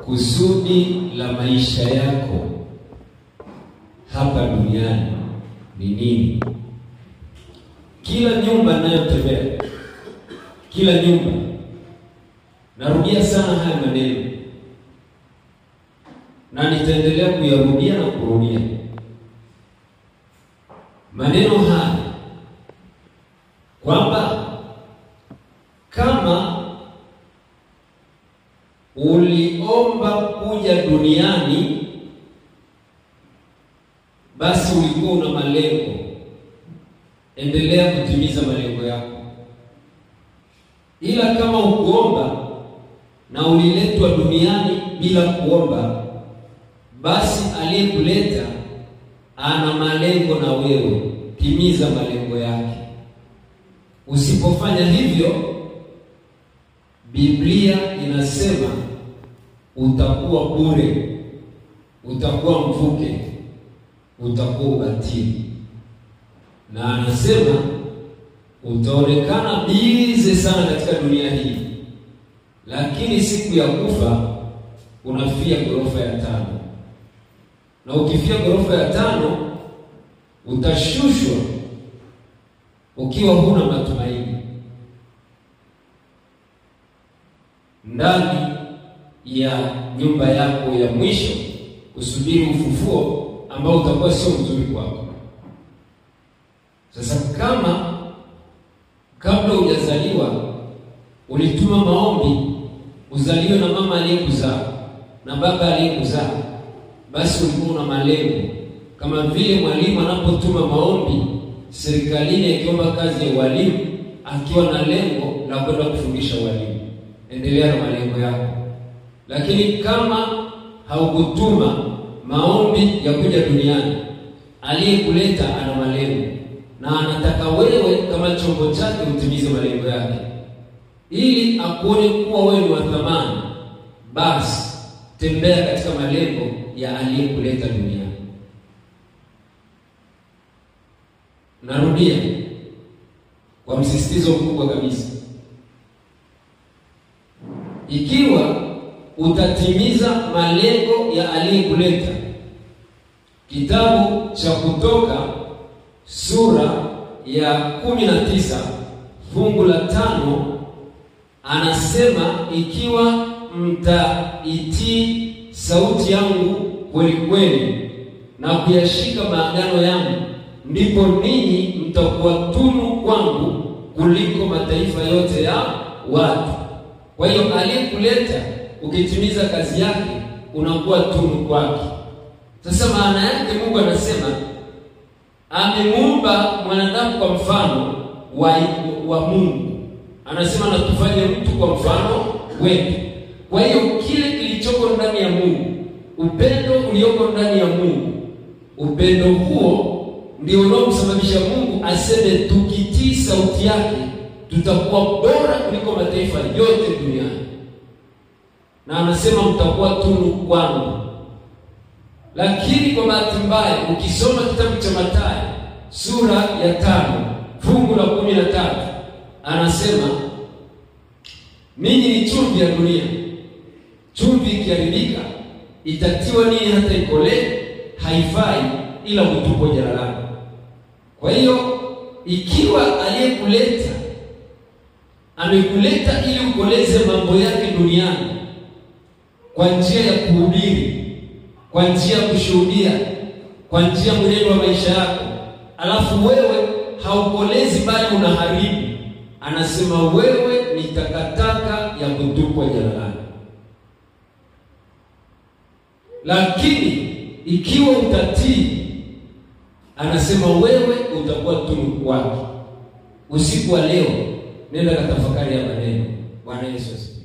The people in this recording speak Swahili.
kusudi la maisha yako hapa duniani ni nini? Kila nyumba ninayotembea, kila nyumba, narudia sana haya maneno na nitaendelea kuyarudia na kurudia maneno haya kwamba kama uliomba kuja duniani, basi ulikuwa una malengo, endelea kutimiza malengo yako. Ila kama ukuomba na uliletwa duniani bila kuomba, basi aliyekuleta ana malengo na wewe, timiza malengo yake. Usipofanya hivyo, Biblia inasema utakuwa bure, utakuwa mvuke, utakuwa ubatili, na anasema utaonekana bize sana katika dunia hii, lakini siku ya kufa unafia ghorofa ya tano, na ukifia ghorofa ya tano utashushwa ukiwa huna matumaini ndani ya nyumba yako ya mwisho, kusubiri ufufuo ambao utakuwa sio mzuri kwako. Sasa kama kabla hujazaliwa ulituma maombi uzaliwe na mama aliyekuzaa na baba aliyekuzaa, basi ulikuwa una malengo, kama vile mwalimu anapotuma maombi serikalini akiomba kazi ya ualimu akiwa na lengo la kwenda kufundisha ualimu, endelea na malengo yako. Lakini kama haukutuma maombi ya kuja duniani, aliyekuleta ana malengo na anataka wewe kama chombo chake utimize malengo yake, ili akuone kuwa wewe ni wa thamani, basi tembea katika malengo ya aliyekuleta duniani. Narudia kwa msisitizo mkubwa kabisa, ikiwa utatimiza malengo ya aliyekuleta. Kitabu cha Kutoka sura ya kumi na tisa fungu la tano anasema, ikiwa mtaitii sauti yangu kweli kweli na kuyashika maagano yangu ndipo ninyi mtakuwa tunu kwangu kuliko mataifa yote ya watu. Kwa hiyo aliyekuleta ukitimiza kazi yake unakuwa tunu kwake. Sasa maana yake Mungu anasema amemuumba mwanadamu kwa mfano wa, wa Mungu. Anasema na tufanye mtu kwa mfano wetu. Kwa hiyo kile kilichoko ndani ya Mungu, upendo ulioko ndani ya Mungu, upendo huo ndio unaomsababisha Mungu aseme tukitii sauti yake tutakuwa bora kuliko mataifa yote duniani, na anasema mtakuwa tunu kwangu. Lakini kwa bahati mbaya, ukisoma kitabu cha Mathayo sura ya tano fungu la kumi na tatu anasema ninyi ni chumvi ya dunia. Chumvi ikiharibika itatiwa nini hata ikolee? Haifai ila kutupwa jalalani. Kwa hiyo ikiwa aliyekuleta amekuleta ili ukoleze mambo yake duniani kwa njia ya kuhubiri, kwa njia ya kushuhudia, kwa njia ya mwenendo wa maisha yako, alafu wewe haukolezi bali unaharibu, anasema wewe ni takataka ya kutupwa jalalani. Lakini ikiwa utatii anasema wewe utakuwa tunu kwake. Usiku wa leo nenda katafakari ya maneno. Bwana Yesu asifiwe.